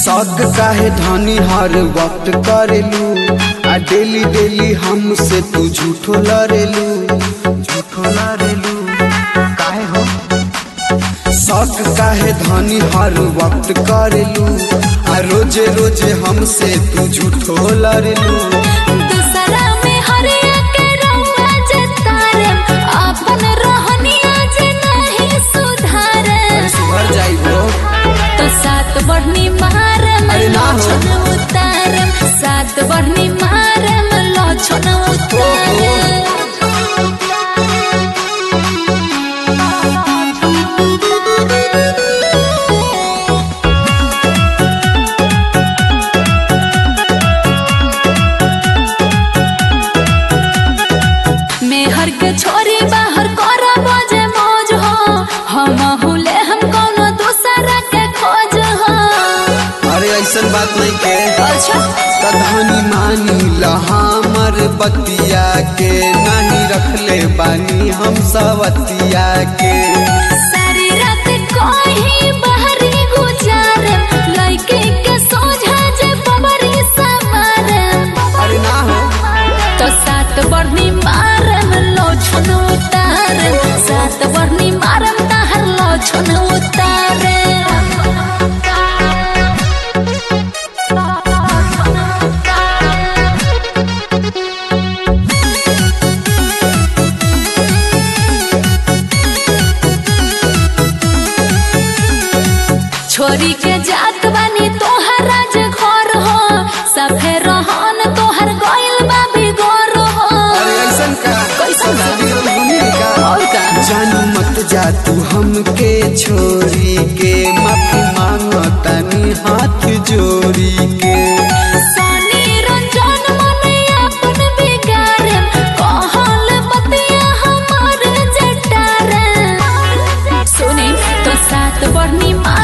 शौक काहे धनी हर वक्त करेलू आ डेली डेली हमसे तू झूठो लड़ेलू झूठो लड़ेलू काहे हो शौक काहे धनी हर वक्त करेलू आ रोजे रोजे हमसे तू झूठो लड़ेलू दूसरा में हरिया के रउआ जतारे अपन रहनिया जे नहीं सुधारे सुधर जाइबो तो सात बढ़नी मारम अरे ना हो। लछन उतारम सात बढ़नी मारम लछन उतारम मेहर के छोरी बाहर कर बजे मौज हो हम हुले हम कोनो दूसरा के खोज हो अरे ऐसन बात नहीं के अच्छा कधनी मानी हमर बतिया के नहीं रखले बानी हम सवतिया के सारी रात कोही बाहरी गुजारे लइके के सोझा जे बबरी समारे अरे ना हो तो सात बढ़नी मारम लो छन उतारे सात बढ़नी मारम ताहर लो छन उतारे छोरी के जात बानी तोहर राज घर हो सफे रहन तोहर गइल बा बिगोर हो अरे ऐसन का कैसन का? बिगड़ल हमनी का और का जानू मत जा तू हमके छोरी के माफी मांगो तनी हाथ जोड़ी के सनी रंजन मने अपन बिगारे कहल बतिया हमार जटारे सुनी तो सात बढ़नी मार